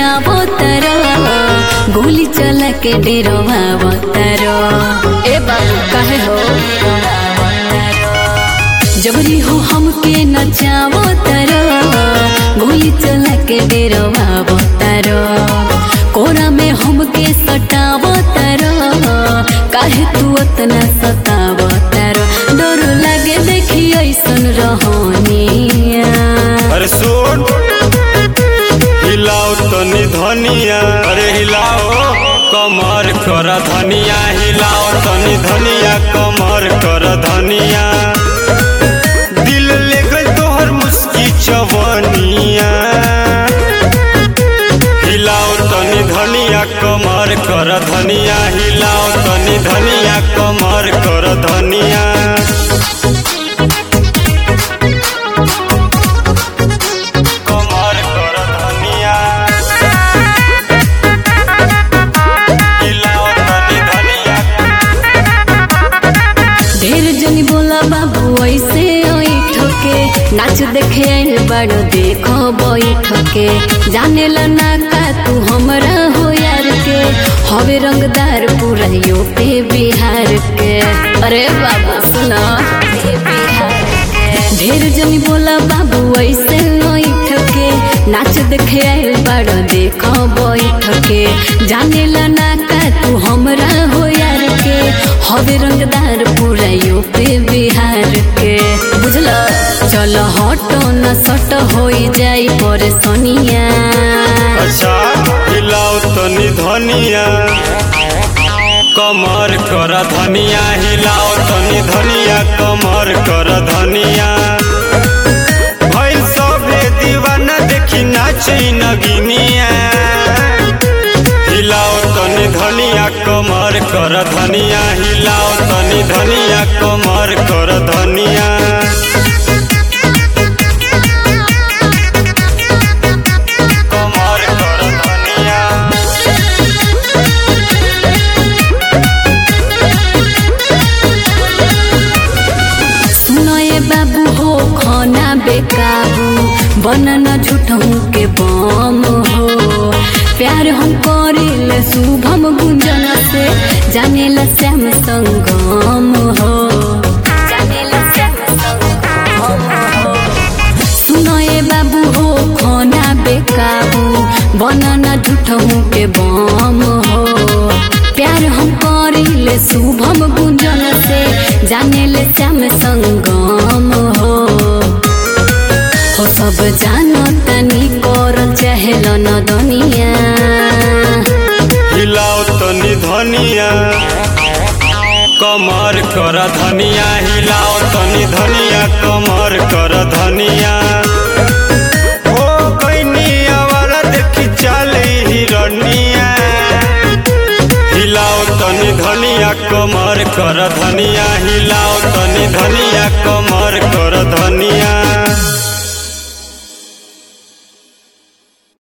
नचावो तारो गोली चला के डेरवावो तारो ए बाबू काहे हो जबरी हो हमके नचावो तारो गोली चला के डेरवावो तारो कोरा में हमके सटावो तारो काहे तू उतना सतावो तारो डर लागे देखी ऐसन रहनिया अरे सुन हिलाओ तनी धनिया अरे हिलाओ कमर कर धनिया हिलाओ तनी धनिया कमर कर धनिया दिल ले गई तोहर मुस्की चवनिया हिलाओ तनी धनिया कमर कर धनिया हिलाओ तनी धनिया कमर कर धनिया कमर कर धनिया हिलाओ तनी धनिया ढेर जनी बोला बाबू ऐसे ओइठ के नाच देखे आइल बड़ो देखो बैठ के जाने ला ना का तू हमरा हो यार के हवे रंगदार पूरा यूपी बिहार के अरे बाबू सुना ढेर जनी बोला बाबू ऐसे ओइठ के नाच देखे आइल बड़ो देखो बैठ के जाने ला ना का तू हमरा हो यार के हवे रंगदार पूरा यूपी बिहार के बुझल चल हटो न सट हो जाई पर सोनिया अच्छा हिलाओ तनी धनिया कमर कर धनिया हिलाओ तनी धनिया कमर कर धनिया भइल सभे दीवाना देखी नाचे नगिनिया हिलाओ तनी धनिया कमर कर धनिया हिलाओ तनी धनिया कमर कर धनिया कमर कर धनिया सुनो ये बाबू हो खाना बेकाबू बनन झूठों के बम हो प्यार हम करिल शुभम गुंजन से जाने ला श्याम संगम हो जाने ला श्याम संगम हो सुनो ये बाबू हो खाना बेकाबू बनन झूठों के बम हो प्यार हम करिले शुभम गुंजन से जाने ले श्याम संगम हो हो सब जानो तनी करल चहल न दुनिया हिलाओ तनी धनिया कमर कर धनिया हिलाओ तनी धनिया कमर कर धनिया ओ कैनिया वाला देखी चले हिरनिया हिलाओ तनी धनिया कमर कर धनिया हिलाओ तनी धनिया कमर कर धनिया